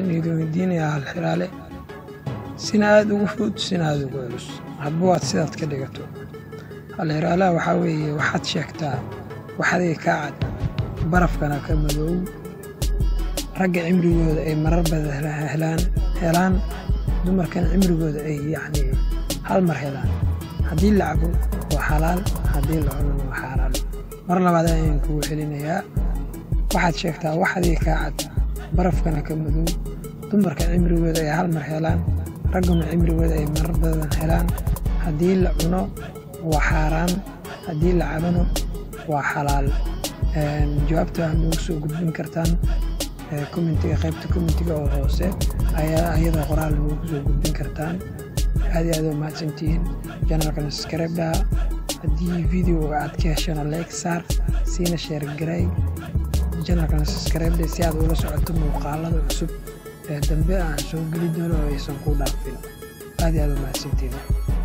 waxaan idin weydiinayaa hal xiraale sina aada ugu fudud sina aada ugu culus hadba waad sidaad ka dhigato hal xiraalaha waxaa weeye waxaad sheegtaa waxaday kaa cad barafkana ka madoow ragga cimrigooda ay marar badan helaan helaan dumarkana cimrigooda ay yacni hal mar helaan haddii la cabo waa xalaal haddii la cunana waa xaaraan mar labaad ayaan kugu celinayaa waxaad sheegtaa waxadii kaa cad barafkana ka madow dumarka cimrigooda ay hal mar helaan ragguna cimrigooda ay marar badan helaan haddii la cuno waa xaaraan haddii la cabano waa xalaal jawaabta waxaad noogu soo gudbin kartaan commentiga qaybta commentiga oo hoose ayadoo qoraal noogu soo gudbin kartaan aad iyo aad u mahadsantihiin janalkana subscribe dhaha haddii videoga aad ka heshana like saar siina sheer garay janalkana subscribe dhe si aad ula socoto muuqaalada cusub ee dambe aan soo geli doono oo aysan ku dhaafin aad iyo aad u mahadsantihiin